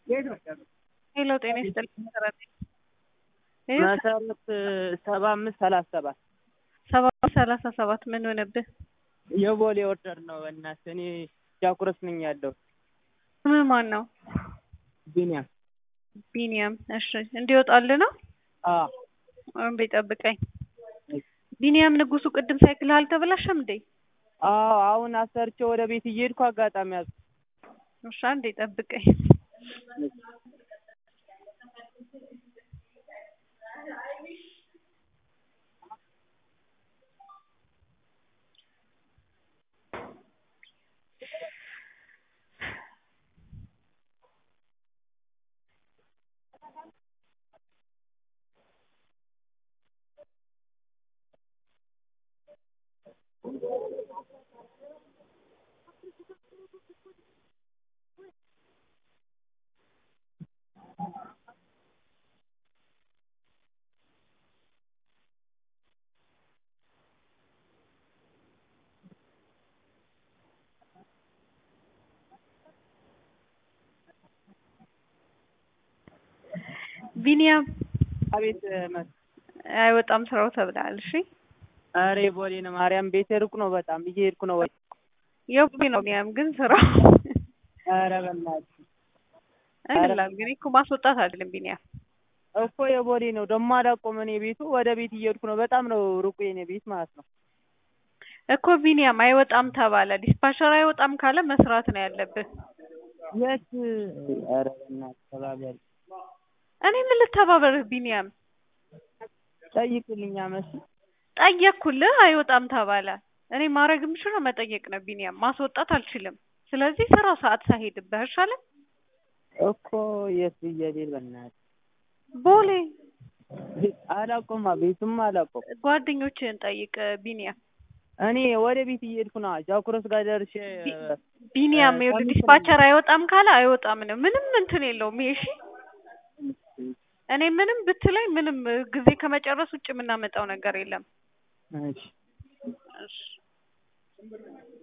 ሄሎ ጤና ይስጥልኝ መሰረት መሰረት ሰባ አምስት ሰላሳ ሰባት ሰባ ሰላሳ ሰባት ምን ሆነብህ? የቦሌ ኦርደር ነው። በእናትህ እኔ ጃኩረስ ነኝ ያለው ስምህ ማን ነው? ቢኒያም ቢኒያም። እሺ እንዲወጣልህ ነው? አዎ አንዴ ጠብቀኝ። ቢኒያም ንጉሱ ቅድም ሳይክልህ አልተበላሸም እንዴ? አዎ አሁን አሰርቼ ወደ ቤት እየሄድኩ አጋጣሚ ያዝ እሺ አንዴ ጠብቀኝ። ቢኒያም አቤት መ አይወጣም ስራው ተብለሃል። እሺ ኧረ ቦሌ ነው ማርያም ቤቴ ሩቅ ነው በጣም እየሄድኩ ነው ወይ የቦሌ ነው ቢኒያም ግን ስራው ኧረ በእናትህ አይደለም ግን እኮ ማስወጣት አይደለም ቢኒያም እኮ የቦሌ ነው ደግሞ አላውቀውም እኔ ቤቱ ወደ ቤት እየሄድኩ ነው በጣም ነው ሩቁ የኔ ቤት ማለት ነው እኮ ቢኒያም አይወጣም ተባለ። ዲስፓቸር አይወጣም ካለ መስራት ነው ያለብህ። የት ኧረ በእናትህ ተባበሪ እኔ ምን ልተባበርህ ቢኒያም? ጠይቅልኛ መስ ጠየቅኩልህ አይወጣም ተባለ። እኔ ማድረግ የምችለው መጠየቅ ነው ቢኒያም፣ ማስወጣት አልችልም። ስለዚህ ስራው ሰዓት ሳይሄድብህ አይሻልም? እኮ የት ብዬ ልሂድ በእናትህ ቦሌ አላውቀውማ ቤቱም አላውቀውም ጓደኞችህን ጠይቅ ቢኒያም። እኔ ወደ ቤት እየሄድኩ ነው ጃኩረስ ጋር ደርሼ ቢኒያም ይኸውልህ ዲስፓቸር አይወጣም ካለ አይወጣም ነው። ምንም እንትን የለውም ይሄ እሺ። እኔ ምንም ብትለኝ ምንም ጊዜ ከመጨረስ ውጭ የምናመጣው ነገር የለም። እሺ እሺ